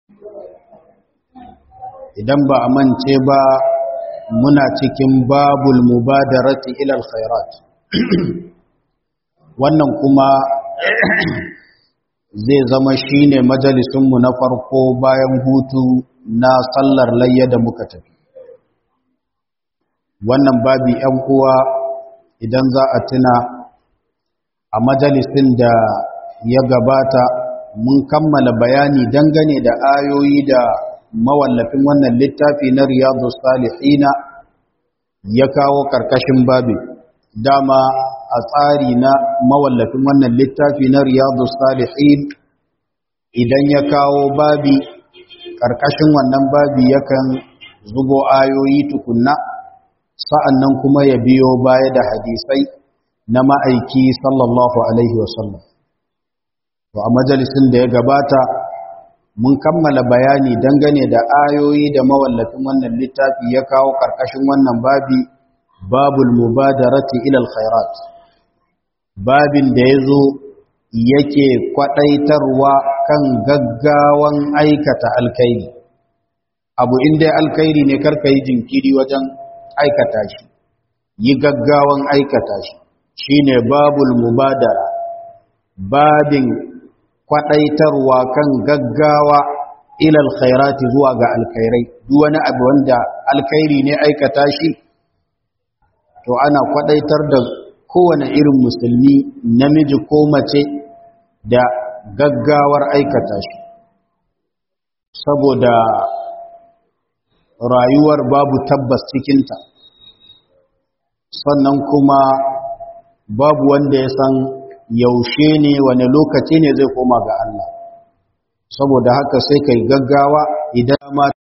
idan ba a mance ba muna cikin babul mubadarati ila alkhairat wannan kuma zai zama shine majalisunmu na farko bayan hutu na sallar layya da muka tafi wannan babi ‘yan uwa idan za a tuna a majalisin da ya gabata mun kammala bayani dangane da ayoyi da mawallafin wannan littafi na riyadu salihina ya kawo ƙarƙashin babi dama a tsari na mawallafin wannan littafi na riyadu salihin idan ya kawo babi ƙarƙashin wannan babi yakan zubo ayoyi tukunna sa'an nan kuma ya biyo baya da hadisai na ma'aiki sallallahu alaihi wasallam to a majalisin da ya gabata mun kammala bayani dangane da ayoyi da mawallafin wannan littafi ya kawo ƙarƙashin wannan babi babul mubadarati ilal khairat babin da ya zo yake kwaɗaitarwa kan gaggawan aikata alkairi abu inda alkairi ne karka yi jinkiri wajen aikata shi yi gaggawan aikata shi shine babul mubadara babin kwaɗaitarwa kan gaggawa ilal khairati zuwa ga alkhairai duk wani abu wanda alkhairi ne aikata shi to ana kwaɗaitar da kowane irin musulmi namiji ko mace da gaggawar aikata shi saboda rayuwar babu tabbas cikinta sannan kuma babu wanda ya san yaushe ne wani lokaci ne zai koma ga Allah saboda haka sai kai gaggawa idan ma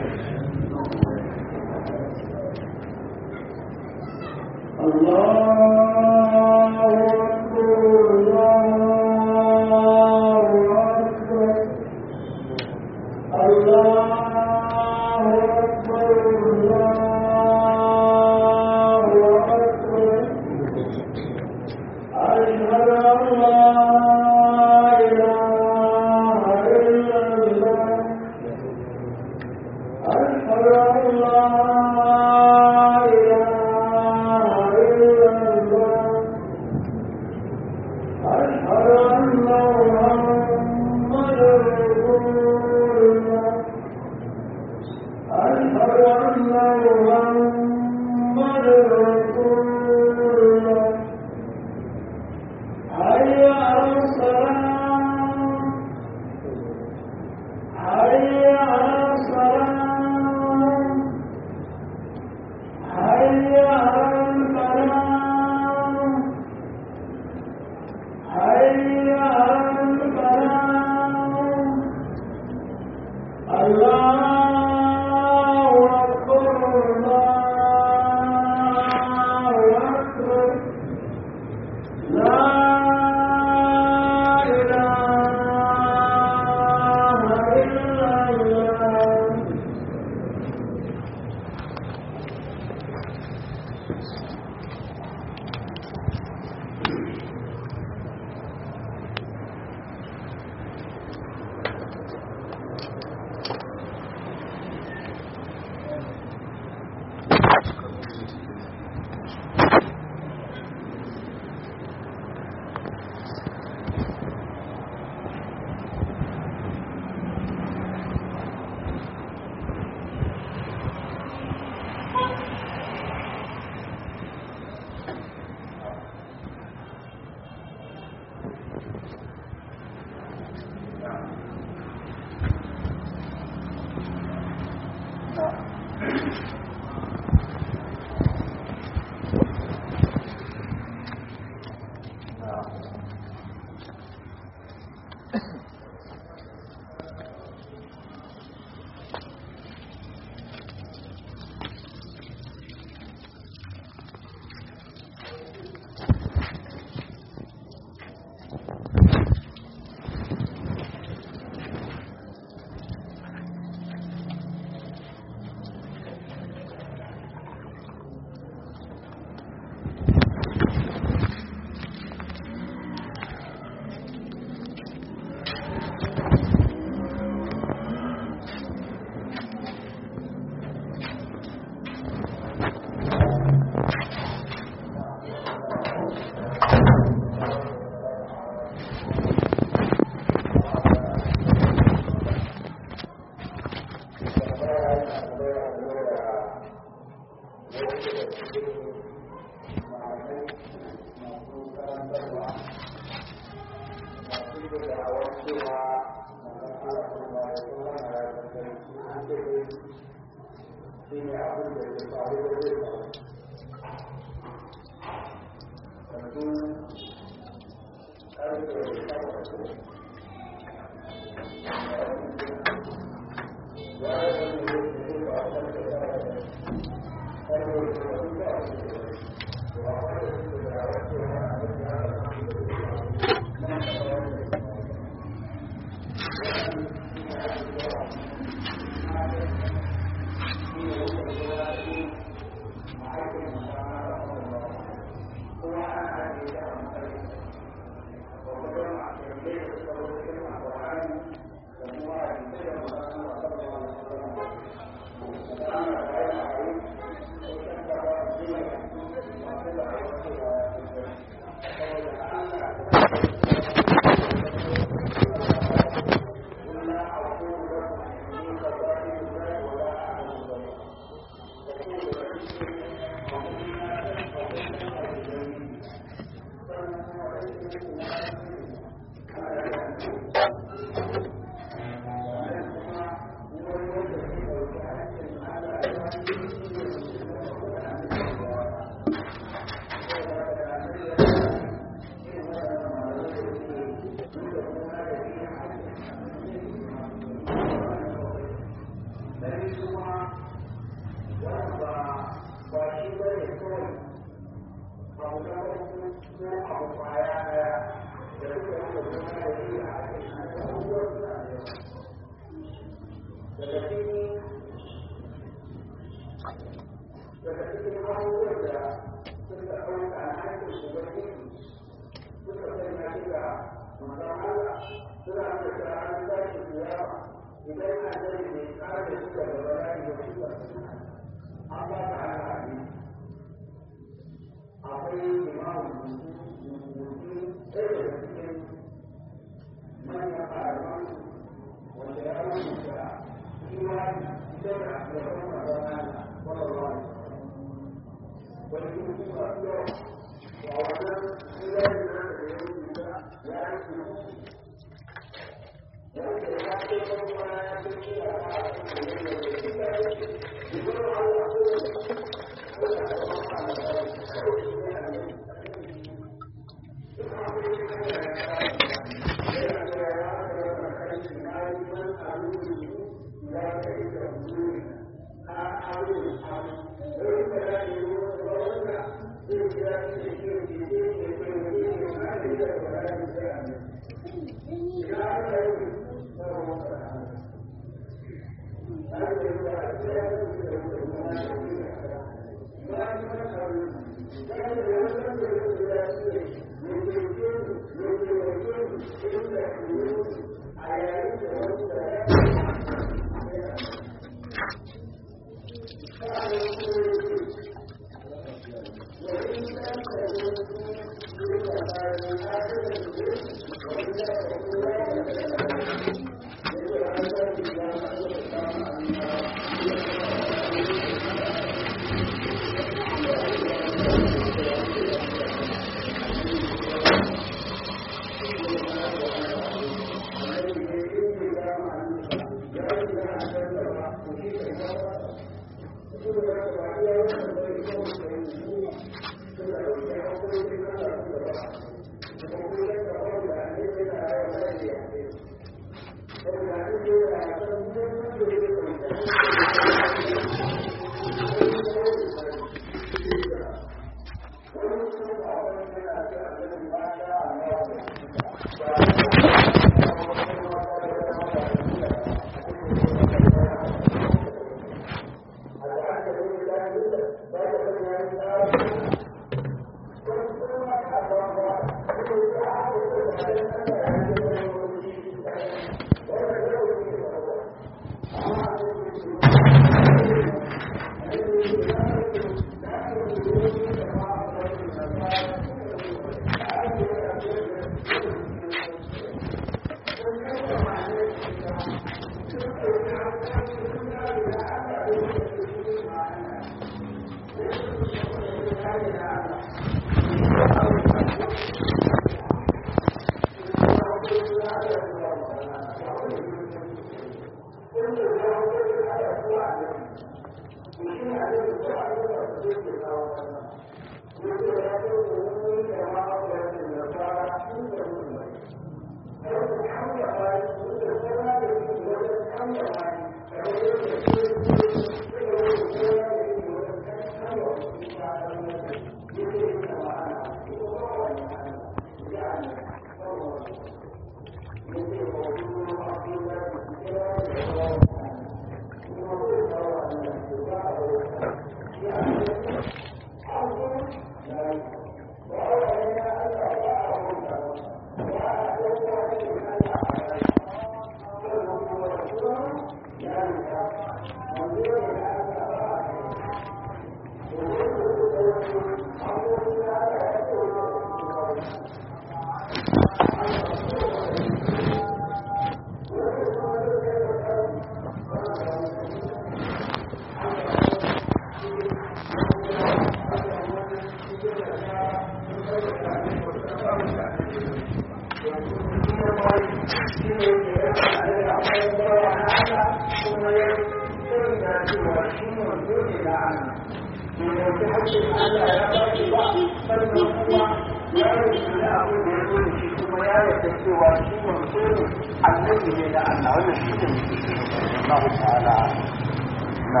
na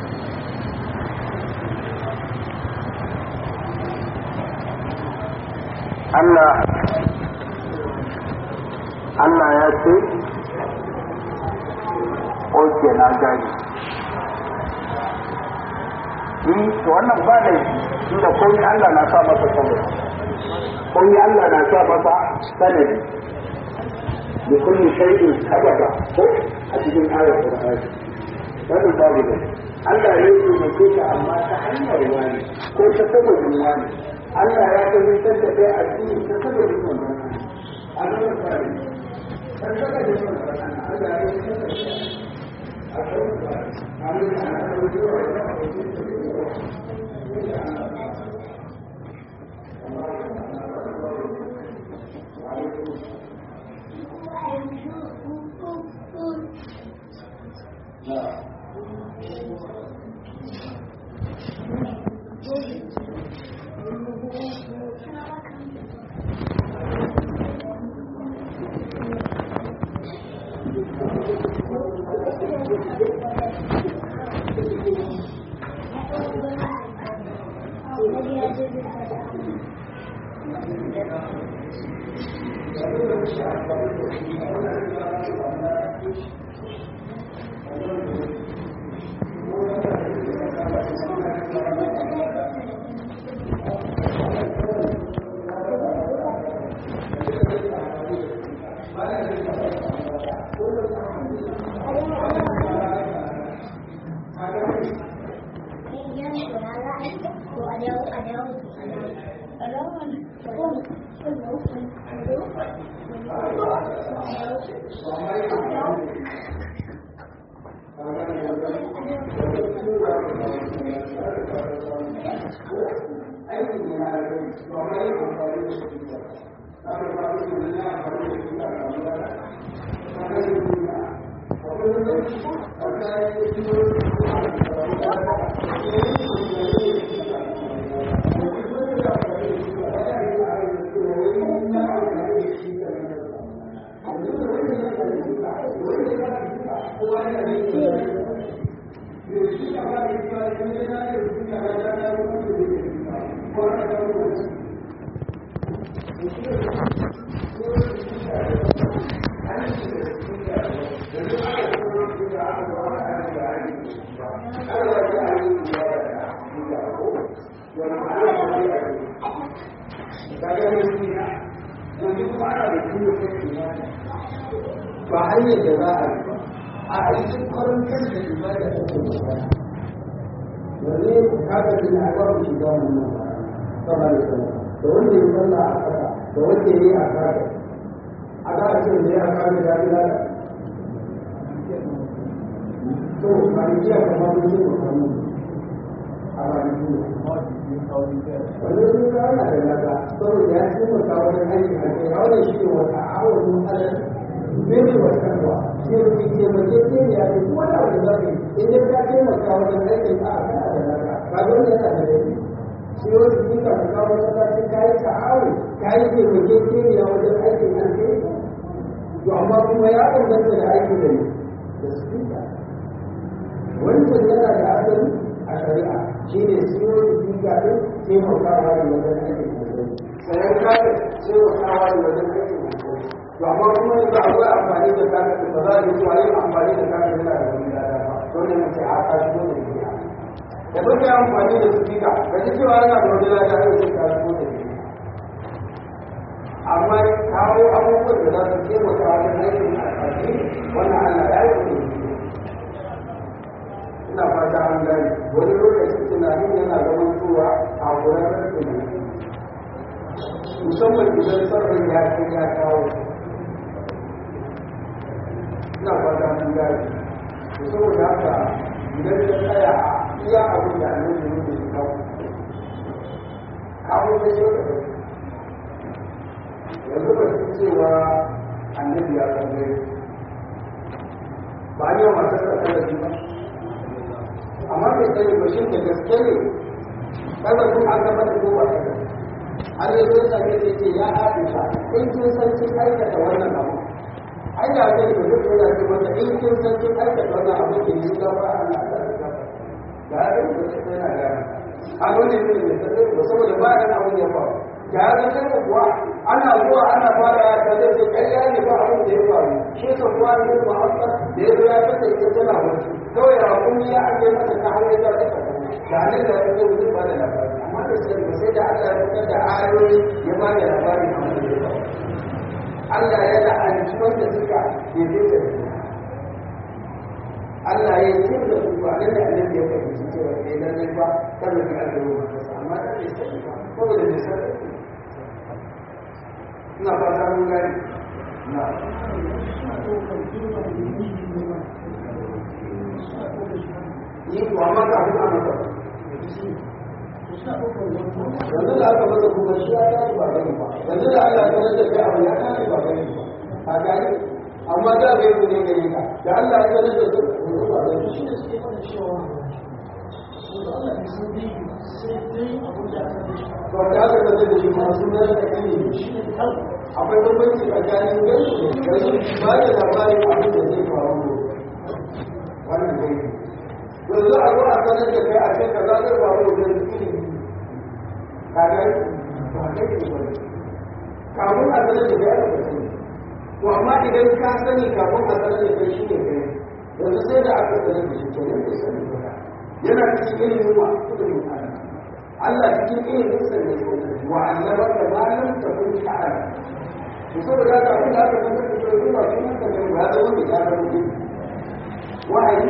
Allah Allah ya ce oke na gani yi to wannan ba da inda koyi Allah na sa masa sanadi koyi Allah na sa masa sanadi da kulli shay'in sababa ko a cikin ayar Qur'ani wannan babu da Allah ya yi mutu ka amma ta hanyar wani ko ta sababin wani Allah ya tabbatar da kai a cikin ta sababin wannan a nan ba ne ta sababin wannan Allah ya tabbatar da kai a kan ba amin ana ba hanyar da za a yi ba a aikin kwarantar da ibada ta ke magana wanne haka da na ba mu shiga wannan sama da sama da wanda ya sallah a kasa da wanda ya yi a kasa a za a ce da ya kasa da ya lada to malikiya kamar mun yi makamu a malikiya wanda sun kawo na da lada saboda ya taimaka wajen aiki a kai ya wani shi ne wata awon alal bai wa kanwa sai ku taimake ke ya ce ko da wani zafi idan ka taimaka wajen aikin ka a kana da naka ba don yana da laifi sai wasu sun ka kawo masallaci ka yi ta'awu ka yi taimake ke ya wajen aikin an kai to amma kuma ya danganta da aikin da ne da speaker wancan yana da asali a shari'a shi ne siyo speaker din taimakawa da wajen aikin an kai sayan kayan taimakawa da wajen aikin an kai to amma kuma yanzu akwai amfani da kaka ba za a yi zuwa yin amfani da kaka yana da wani lada ba dole mu ce a kashi dole ne ya da duk ya amfani da sifika da ji cewa yana da wani lada ne sai kashi dole ne amma kawo abubuwan da za su taimaka wajen aikin alfashi wannan Allah ya yi ne ina fata an gani wani lokacin tunanin yana zaman cewa a kurarren tunani musamman idan sarrin ya kai ya kawo ina fata mun gane to saboda haka idan ya tsaya a iya abin da annabi ne ke kawo kawo da yau da yanzu ba su cewa annabi ya san dai ba ne wa masu tsakarar ba amma bai sani ba shi da gaske ne kada kun an gaba da ko ba ta gaske an yi zai same da ce ya aisha in kin san kin aikata wannan abu ai da zai da duk yana ce mata in kin san kin aikata wannan abu ke yi gaba Allah da gaba ga ya gani da sai yana gaya a wani ne mai sai ba saboda ba ya abin ya faru ga ya ga sai kuwa ana zuwa ana fara ya ta zai kai ya ne ba abin da ya faru shi sa kuwa ne ba haka da ya zo ya fata ita tana wani kawai ya kun ya ake mata ta hanyar da ta ga ne da ya zo ba da labari amma da sai ba sai da Allah ya fitar da ayoyi ya ba da labari a wani da ya faru Allah ya la'anci wanda suka yi da Allah ya yi da su ba nan da annabi ya fahimci cewa sai dan nan ba kada ka alƙaro ba amma da bai sani ba saboda bai sani ina fata mun gani na yi ko amma ka fi amma ka yanzu da aka masa kuma shi ya tashi ba gani ba yanzu da Allah ya sanar da kai abu ya tashi ba gani ba a gani amma da bai ku ne gari ka da Allah ya sanar da su ku ba gani shi ne suke fara cewa wanda Allah ya san dai sai dai abu da aka yi to da aka sanar da shi masu nan da kai ne shi ne akwai bambanci tsakanin gani da su ba da labarin abin da zai faru wannan dai yanzu a zo a sanar da kai a ce kaza zai faru da ilimi kaga ba kai ne ba kamun a sanar da kai aka sani to amma idan ka sani kafin a sanar da kai shi ne kai yanzu sai da aka sanar da shi kenan bai sani ba yana cikin ilimin wa ilimin Allah Allah cikin ilimin sa ne wa annaba ka ma lam takun ta'ala to saboda haka abin da aka sanar da kai ba sunan ka ne ba da wanda ya zama ne wahayi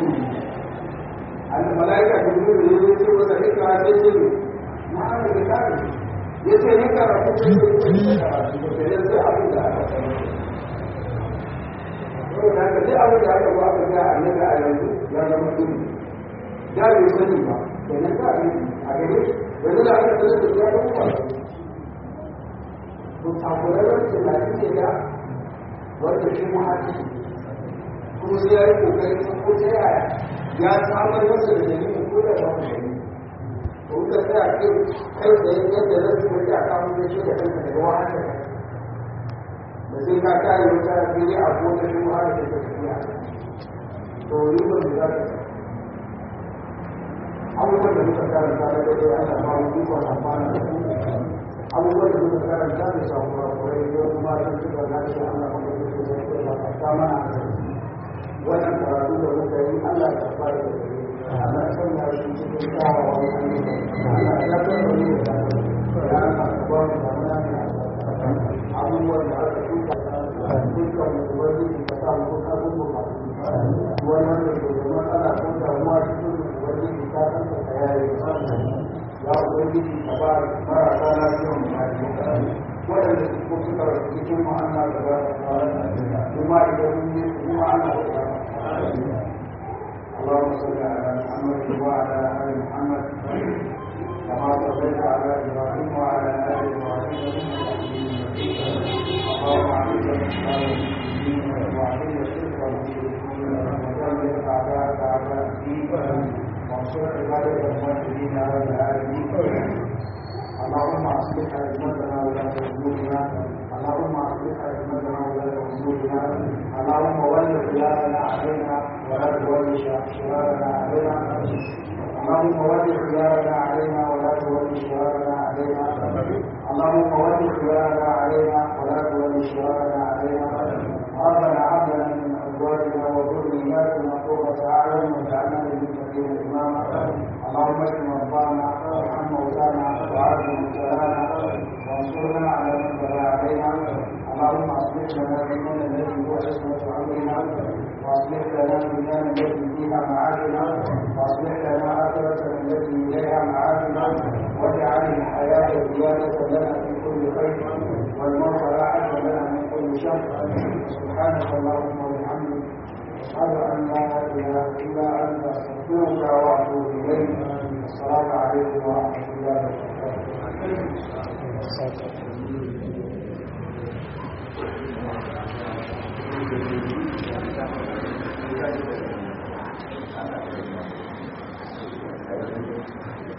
al malaika jibril ne ya ce masa hikma sai ce ma'ana da kare ya ce ni karatu ce ne karatu da ya sai abin da aka sani saboda haka duk abin da aka ba ka ga annabi a yanzu ya zama ilimi ya bai sani ba kenan ka yi a gare shi yanzu da aka sanar da ya zama ba to takurarren tunani ne da wanda shi muhaji kuma sai ya yi kokarin ko ta yaya ya samar masa da dalilin ko da ba mu dalili to ka tsaya kai kai da yadda zai ci wani a kawo da shi da kanka daga wahanta da sai ka kare wata fili a ko ta shi wahanta da ta tafiya to yi ba da za ka abubuwan da muka karanta da daidai ana ba mu ikon amfana da su abubuwan da muka karanta da samu kurakurai yau kuma sun ci gaba da shi ana kuma da su da su da ta mana wannan karatu da muka yi Allah ya fara da gare Allah ya sanya shi cikin kyawawan ayyuka Allah ya tsara ne da ya aka ba mu da mana abubuwan da aka tuka dukkan mu wani da ta mu ka mu ba wannan da ke da matsala ko damuwa cikin wani da ta san ta yayi ya ubangiji ka ba marasa lafiyan mu waɗanda ko suka rasu cikin ma'ana da ba da kuma idan mun yi kuma ana da اللهم صل على محمد وعلى ال محمد كما صليت على ابراهيم وعلى ال ابراهيم اللهم عليك بالاسلام والمسلمين وعليك الشرك والمشركين ودمر اعداءك اعداء الدين وانصر عبادك الموحدين على العالمين اللهم اصلح ائمتنا ولاة امورنا اللهم اصلح ائمتنا ولاة امورنا اللهم ول خيارنا علينا ولا تول شرارنا علينا اللهم ول خيارنا علينا ولا تول شرارنا علينا اللهم ول خيارنا علينا ولا تول شرارنا علينا ربنا هب لنا من ازواجنا وذرياتنا قرة اعين واجعلنا للمتقين اماما اللهم اشف مرضانا وارحم موتانا وعاف مبتلانا وانصرنا على من بغى علينا اللهم اصلح لنا ديننا الذي هو عصمة امرنا واصلح لنا دنيانا التي فيها معادنا واصلح لنا اخرتنا التي اليها معادنا واجعل الحياة زيادة لنا في كل خير والموت راحة لنا من كل شر سبحانك اللهم وبحمدك أشهد أن لا إله إلا أنت أستغفرك وأتوب إليك السلام عليكم ورحمة الله وبركاته